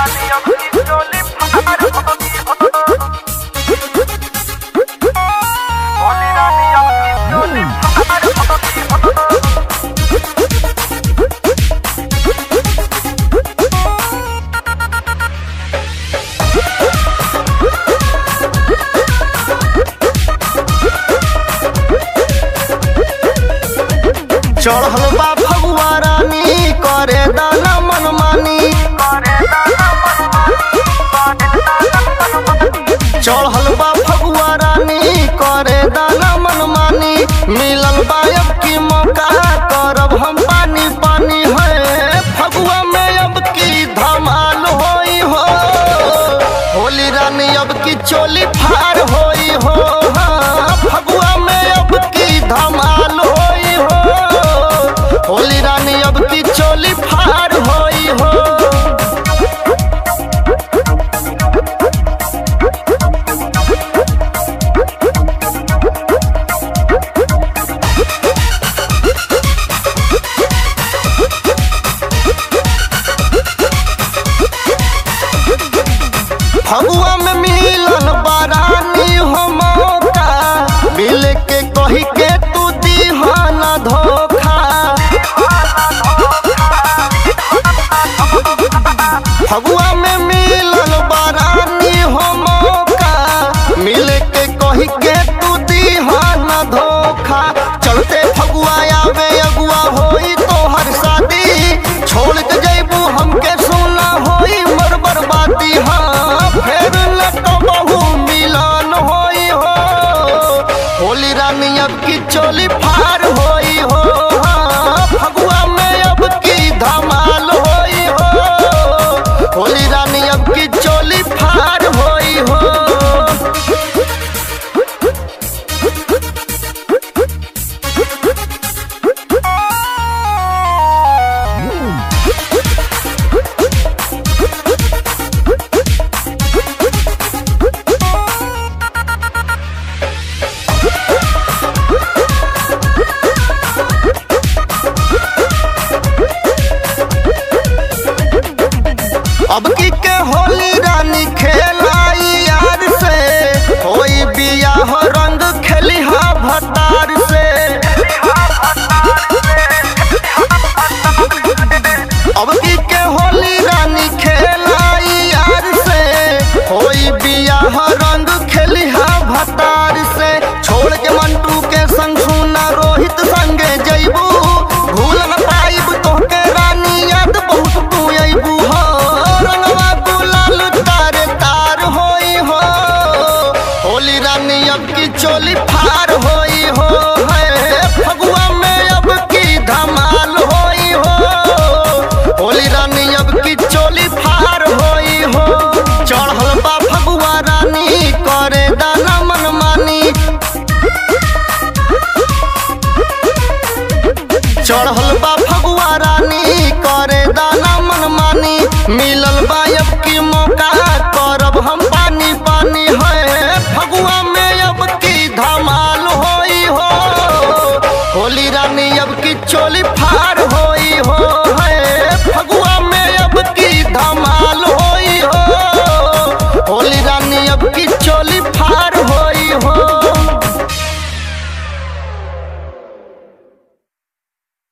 चढ़ल बा फगुआ रानी करे दाना मनमानी चढ़ल बा फगुआ रानी करे दाना मनमानी मिलल बा अब की मौका करब हम पानी पानी है फगुआ में अब की धमाल होई हो होली रानी अब की चोली फार होई हो हाँ, फगुआ में अब की धमाल होई हो होली रानी अब की चोली फार होई हो फगुआ में मिलन बारानी हो मौका मिल के कही के तू दीहाना धोखा फगुआ में मिलन बारानी हो मौका मिल के कही के तू दीहाना धोखा चलते फगुआ आवे अगुआ होई तोहर शादी छोड़ के जैबू हमके सुना होई मर बर्बादी हाँ फेर लटो बहु मिलन होई हो होली रानी अब की चोली फार होई हो हाँ, फगुआ में अब की धमाल होई हो होली रानी अब की चोली फार होई हो अब की के होली रानी खेलाई यार से होई बियाह रंग खेली हा भतार से